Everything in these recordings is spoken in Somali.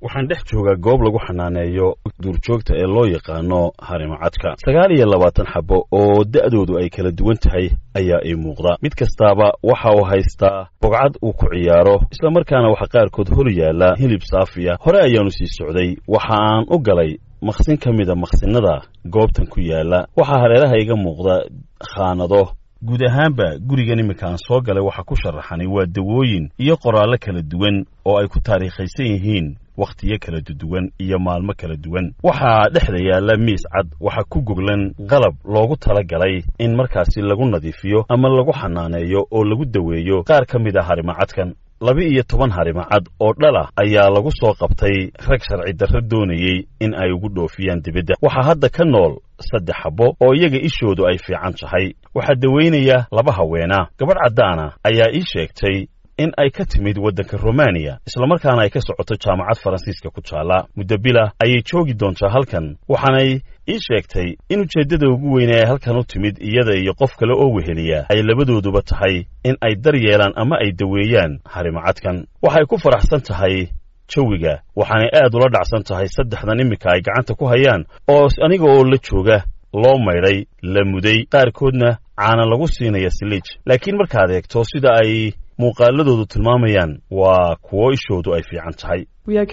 waxaan dhex joogaa goob lagu xanaaneeyo duurjoogta ee loo yaqaano harimacadka sagaal iyo labaatan xabo oo da'doodu ay kala duwan tahay ayaa ii muuqda mid kastaaba waxa uu haystaa bogcad uu ku ciyaaro islamarkaana waxa qaarkood hor yaalla hilib saafiya hore ayaanu sii socday waxa aan u galay maqsin ka mida maqsinada goobtan ku yaalla waxaa hareeraha iga muuqda khaanado guud ahaanba gurigan iminka aan soo galay waxaa ku sharaxanay waa dawooyin iyo qoraallo kala duwan oo ay ku taariikhaysan yihiin wakhtiyo kala duwan iyo maalmo kala duwan waxaa dhexda yaalla miis cad waxaa ku goglan qalab loogu tala galay in markaasi lagu nadiifiyo ama lagu xanaaneeyo oo lagu daweeyo qaar ka mid a harimacadkan laba-iyo toban harimacad oo dhalah ayaa lagu soo qabtay rag sharci darro doonayey in ay ugu dhoofiyaan dibadda waxaa hadda ka nool saddex xabbo oo iyaga ishoodu ay fiican tahay waxaa daweynaya laba haweena gabadh caddaana ayaa ii sheegtay in ay ka timid waddanka romaniya islamarkaana ay ka socoto jaamacad faransiiska ku taalla muddo bila ayay joogi doontaa halkan waxaanay ii sheegtay in ujeeddada ugu weyne ay halkan u timid iyada iyo qof kale oo weheliya ay labadooduba tahay in ay dar yeelaan ama ay daweeyaan harimacadkan waxay ku faraxsan tahay jawiga waxaanay aad ula dhacsan tahay saddexdan iminka ay gacanta ku hayaan oo aniga oo la jooga loo maydhay la muday qaarkoodna caana lagu siinaya siliij laakiin markaad eegto sida ay muuqaaladoodu tilmaamayaan waa kuwo ishoodu ay fiican tahay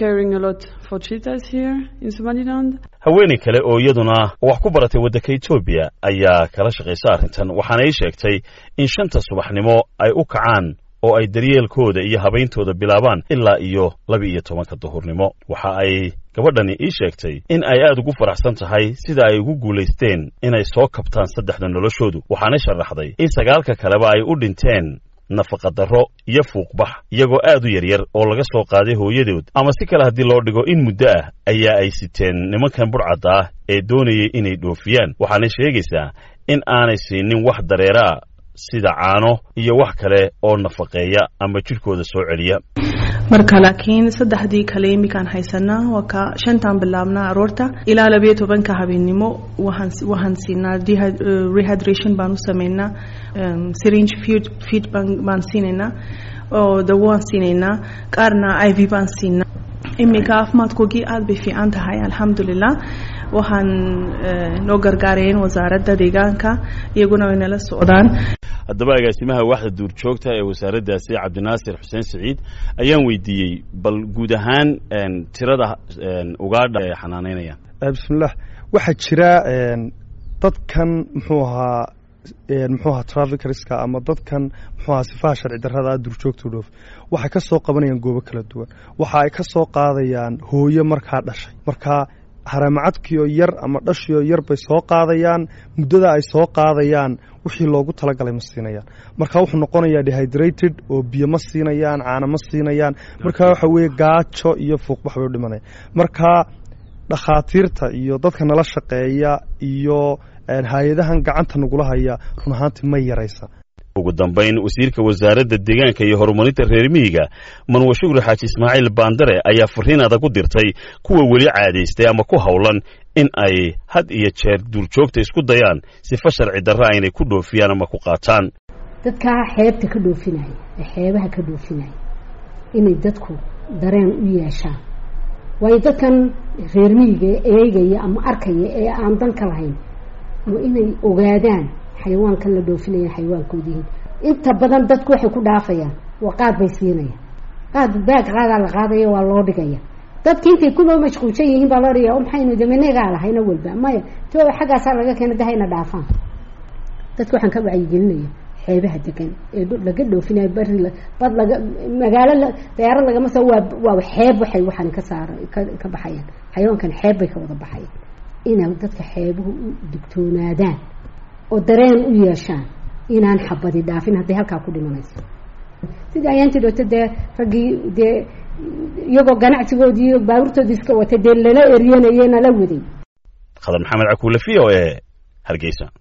haweenay kale oo iyaduna wax ku baratay waddanka etoobiya ayaa kala shaqaysa arrintan waxaana ii sheegtay in shanta subaxnimo ay u kacaan oo ay daryeelkooda iyo habayntooda bilaabaan ilaa iyo laba iyo tobanka duhurnimo waxa ay gabadhani ii sheegtay in ay aad ugu faraxsan tahay sida ay ugu guulaysteen inay soo kabtaan saddexda noloshoodu waxaana sharaxday in sagaalka kaleba ay u dhinteen nafaqadarro iyo fuuqbax iyagoo aad u yaryar oo laga soo qaaday hooyadood ama si kale haddii loo dhigo in muddo ah ayaa ay siteen nimankan budhcadda ah ee doonayay inay dhoofiyaan waxaanay sheegaysaa in aanay siinin wax dareeraa sida caano iyo wax kale oo nafaqeeya ama jidhkooda soo celiya marka laakiin saddexdii kale iminkaan haysanaa waa ka shantaan bilaabnaa aroorta ilaa labayo tobanka habeennimo waxaan siinaa rehydration baan u sameynaa syringe feed baan siinaynaa oo dawo waan siinaynaa qaarna i v baan siinaa iminka caafimaadkoogii aad bay fiican tahay alxamdulilah waxaan noo gargaarayeen wasaaradda deegaanka iyaguna way nala socdaan haddaba agaasimaha waaxda duurjoogta ee wasaaraddaasi cabdinaasir xuseen siciid ayaan weydiiyey bal guud ahaan tirada ugaadha ee xanaanaynaya bismillah waxaa jira dadkan muxuu ahaa muxuu ahaa traficarska ama dadkan muxuu ahaa sifaha sharci darrada duurjoogta u dhoof waxay ka soo qabanayaan goobo kala duwan waxa ay ka soo qaadayaan hooyo markaa dhashay markaa haramacadkiioo yar ama dhashioo yar bay soo qaadayaan muddada ay soo qaadayaan wixii loogu talagalay ma siinayaan marka wuxuu noqonayaa dehydrated oo biyo ma siinayaan caana ma siinayaan marka waxa weeye gaajo iyo fuuqbax bay u dhimanaya marka dhakhaatiirta iyo dadka nala shaqeeya iyo hay-adahan gacanta nagula haya run ahaantii ma yaraysa ugu dambayn wasiirka wasaaradda deegaanka iyo horumarinta reer miyiga manwe shugri xaaji ismaaciil baandare ayaa fariin adag u dirtay kuwa weli caadaystay ama ku howlan in ay had iyo jeer duurjoogta isku dayaan sifa sharci darra aynay ku dhoofiyaan ama ku qaataan dadkaa xeebta ka dhoofinaya ee xeebaha ka dhoofinaya inay dadku dareen u yeeshaan waayo dadkan reer miyiga ee eegaya ama arkaya ee aan dan ka lahayn waa inay ogaadaan xayawaankan la dhoofinaya xayawaankood yihiin inta badan dadku waxay ku dhaafayaan waa qaad bay siinayaan qaad baag qaadaa la qaadaya waa loo dhigaya dadki intay kuloo mashquulsan yihiin baa loo dhigaya maxaynu daminegaa lahayna walba maya to xaggaasaa laga keena dahayna dhaafaan dadka waxaan ka wacyigelinaya xeebaha degan ee laga dhoofinayo bari bad laga magaalo dayaarad lagama soo waa waa xeeb waxay waxaan ka saara ka baxayaan xayawaankan xeeb bay ka wada baxayaan inay dadka xeebuhu u digtoonaadaan oo dareen u yeeshaan inaan xabadi dhaafin hadday halkaa ku dhimanayso sidii ayaantii dhooto dee raggii dee iyagoo ganacsigoodii iyo baabuurtoodii iska watay dee lala eryanayey nala waday khadar maxamed cakuule v o e hargeysa